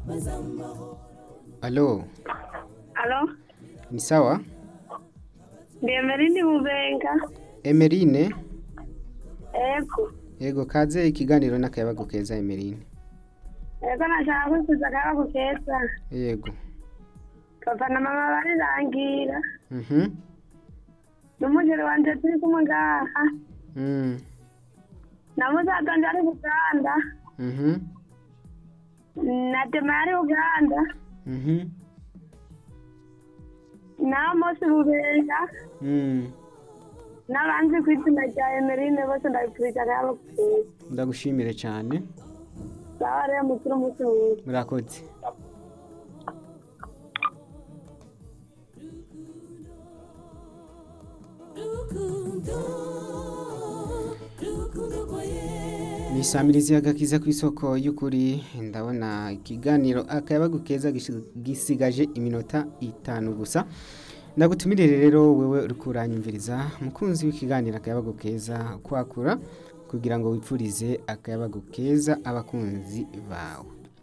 Alo, Alo, ni sawa? ndi Emerini Bubenga. Emerine, Ego, yego kaze ikiganiro n'akayabagu keza Emerine. ego nashaka kwikuza akabako keza. Yego. Papa na mama barirangira. Mhm. N'umugeni wanje turi kumwe ngaha. Mm. Na musaza wanje ari Uganda. Mhm. Na Dema ari Uganda. Mhm. Na Mose Bubenga. Mm. N'abandi ku izina rya Emeline bose ndabifurije akabako keza. Ndagushimire cyane. Sawa rero mukuru umunsi mwiza. Murakoze. ni isamirizi y'agakiza ku isoko y'ukuri ndabona ikiganiro akayabagu keza gishi- gisigaje iminota itanu gusa ndagutumirire rero wewe uri kuranyumviriza mukunzi w'ikiganiro akayabagu keza kwakura kugira ngo wipfurize akayabagu keza abakunzi bawe